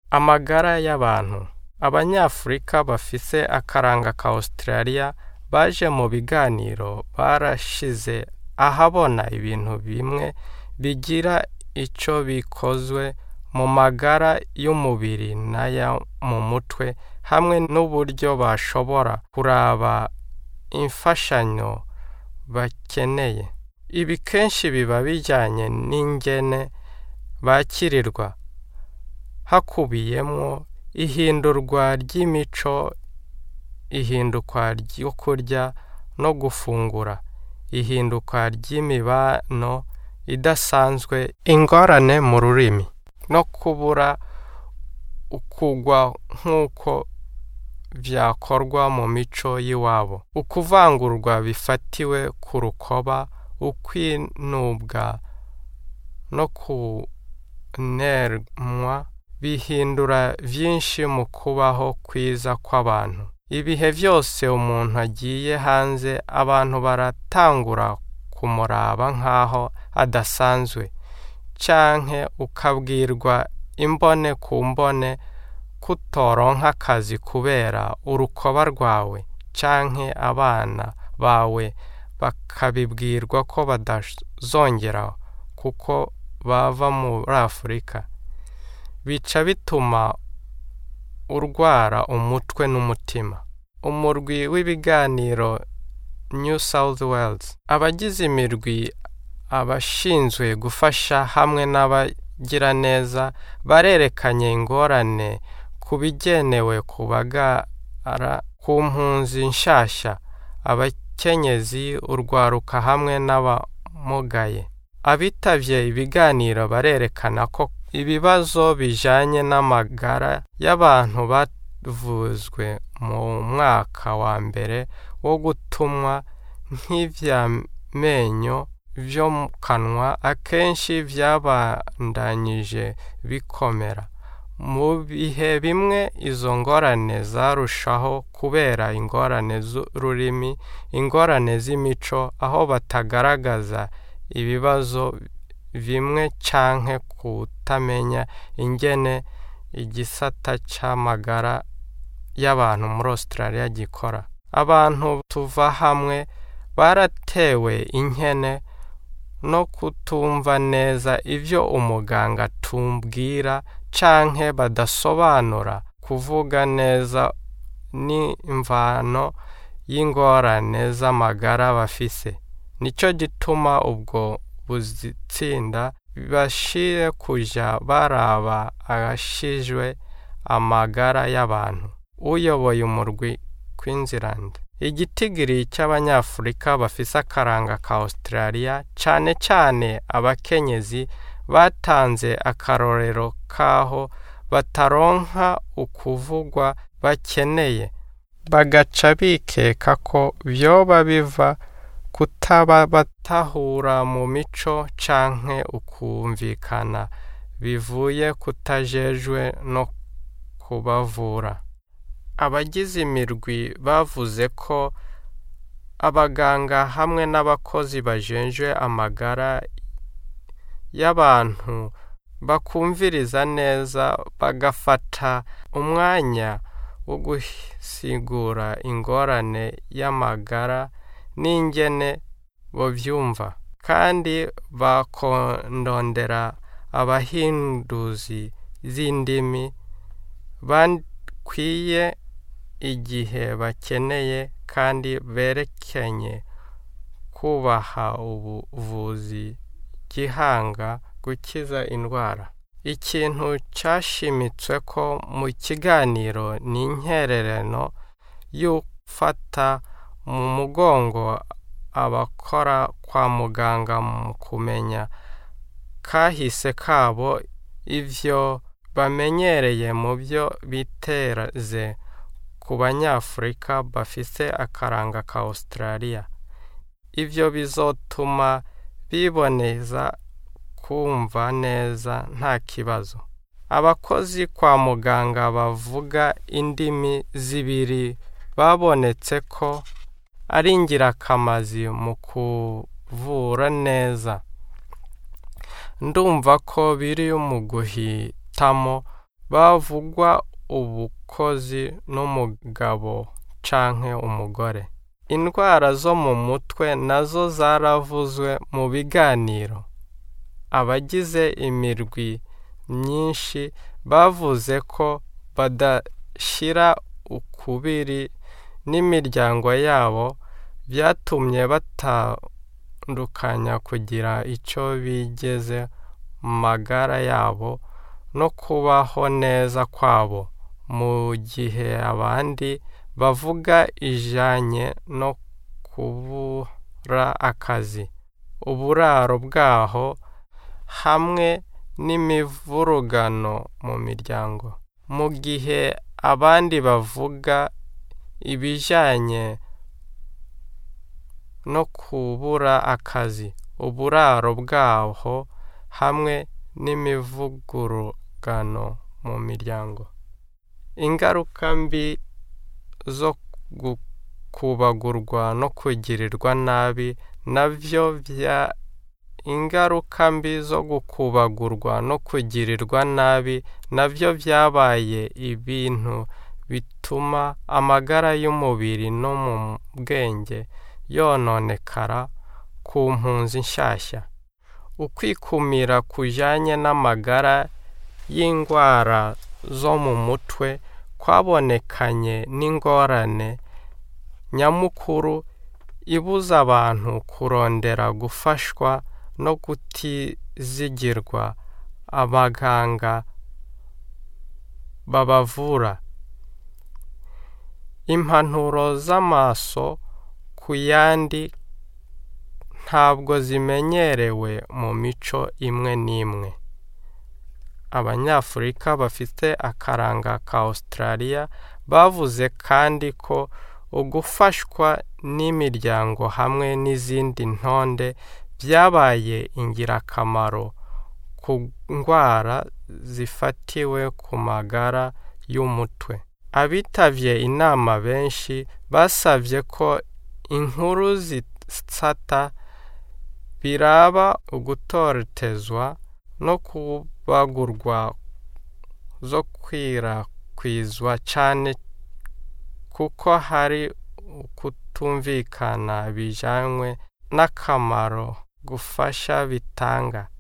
amagara y'abantu abanyafurika bafise akaranga ka Australia baje mu biganiro barashize ahabona ibintu bimwe bigira ico bikozwe mu magara y'umubiri n'aya mu mutwe hamwe n'uburyo bashobora kuraba imfashanyo bakeneye ibi kenshi biba bijyanye n'ingene bakirirwa hakubiyemo ihindurwa ry'imico ihindukwa ryo kurya no gufungura ihinduka ry'imibano idasanzwe ingorane mu rurimi no kubura ukugwa nk'uko byakorwa mu mico y'iwabo ukuvangurwa bifatiwe ku rukoba ukwinubwa no kunerwa bihindura byinshi mu kubaho kwiza kw'abantu ibihe byose umuntu agiye hanze abantu baratangura kumuraba nk'aho adasanzwe canke ukabwirwa imbone ku mbone kutoronka akazi kubera urukoba rwawe canke abana bawe bakabibwirwa ko badazongera kuko bava muri afurika bica bituma urwara umutwe n'umutima umurwi w'ibiganiro new south wales abagize imirwi abashinzwe gufasha hamwe n'abagiraneza barerekanye ingorane ku bigenewe kubagara ku mpunzi nshasha abakenyezi urwaruka hamwe n'abamugaye abitavye ibiganiro barerekana ko ibibazo bijanye n'amagara y'abantu bavuzwe mu mwaka wa mbere wo gutumwa nk'ivyamenyo vyo mu kanwa akenshi vyabandanyije bikomera mu bihe bimwe izo ngorane zarushaho kubera ingorane z'ururimi ingorane z'imico aho batagaragaza ibibazo bimwe canke kutamenya ingene igisata c'amagara y'abantu muri Australia gikora abantu tuva hamwe baratewe inkene no kutumva neza ivyo umuganga tumbwira canke badasobanura kuvuga neza n'imvano y'ingorane z'amagara bafise nico gituma ubwo buzitsinda bashire kuja baraba agashijwe amagara y'abantu uyoboye umurwi Queensland igitigiri cy'abanyafurika bafise akaranga ka Australia cane cane abakenyezi batanze akarorero kaho bataronka ukuvugwa bakeneye bagaca bikeka ko vyoba biva kutaba batahura mu mico canke ukumvikana bivuye kutajejwe no kubavura abagize imirwi bavuze ko abaganga hamwe n'abakozi bajenjwe amagara y'abantu bakumviriza neza bagafata umwanya wo gusigura ingorane y'amagara n'ingene bovyumva kandi bakondondera abahinduzi z'indimi bakwiye igihe bakeneye kandi berekenye kubaha ubuvuzi gihanga gukiza indwara ikintu cyashimitswe ko mu kiganiro ni intererano y'ufata mu mugongo abakora kwa muganga mu kumenya kahise kabo ivyo bamenyereye mu byo biteze ku banyafurika bafise akaranga ka Australia ivyo bizotuma biboneza kumva neza nta kibazo abakozi kwa muganga bavuga indimi zibiri babonetse ko ari ingirakazi mu kuvura neza ndumva ko biri mu guhitamo bavugwa ubukozi n'umugabo canke umugore indwara zo mu mutwe nazo zaravuzwe mu biganiro abagize imirwi myinshi bavuze ko badashyira ukubiri n'imiryango yabo byatumye batandukanya kugira icyo bigeze mu magara yabo no kubaho neza kwabo mu gihe abandi bavuga ijanye no kubura akazi uburaro bwaho hamwe n'imivurugano mu miryango mu gihe abandi bavuga ibijyanye no kubura akazi uburaro bwaho hamwe n'imivugurugano mu miryango ingaruka mbi zo gukubagurwa no kugirirwa nabi nabyo bya ingaruka mbi zo gukubagurwa no kugirirwa nabi nabyo byabaye ibintu bituma amagara y'umubiri no mu bwenge yononekara ku mpunzi nshyashya ukwikumira kujyanye n'amagara y'indwara zo mu mutwe kwabonekanye n'ingorane nyamukuru ibuza abantu kurondera gufashwa no kutizigirwa abaganga babavura impanuro z'amaso ku yandi ntabwo zimenyerewe mu mico imwe n'imwe abanyafurika bafite akaranga ka Australia bavuze kandi ko ugufashwa n'imiryango hamwe n'izindi ntonde byabaye ingirakamaro ku ndwara zifatiwe ku magara y'umutwe abitabye inama benshi basabye ko inkuru zitsata biraba ugutotezwa no kubagurwa zo kwirakwizwa cyane kuko hari ukutumvikana bijyanywe n'akamaro gufasha bitanga